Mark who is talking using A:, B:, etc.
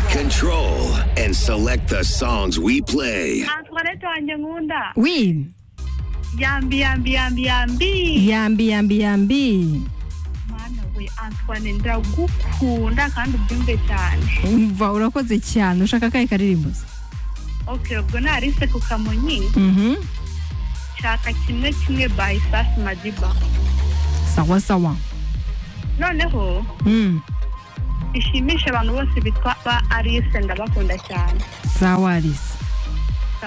A: Control and select the songs we play.
B: Antoinette Wanyangunda.
C: Oui.
B: Yambi, yambi, yambi, yambi.
C: Yambi yambi yambi.
B: Mana we Antoine ndagukunda kandi ubyumve cyane.
C: Umva urakoze cyane ushaka akahe karirimbo se?
B: Okay, ubwo narise ku Kamonyi.
C: Mhm.
B: Shaka kimwe kimwe by Safi Madiba.
C: Sawa sawa.
B: Noneho
C: Mm.
B: bishimisha abantu bose bitwa ba Alice ndabakunda cyane.
C: Sawa Alice.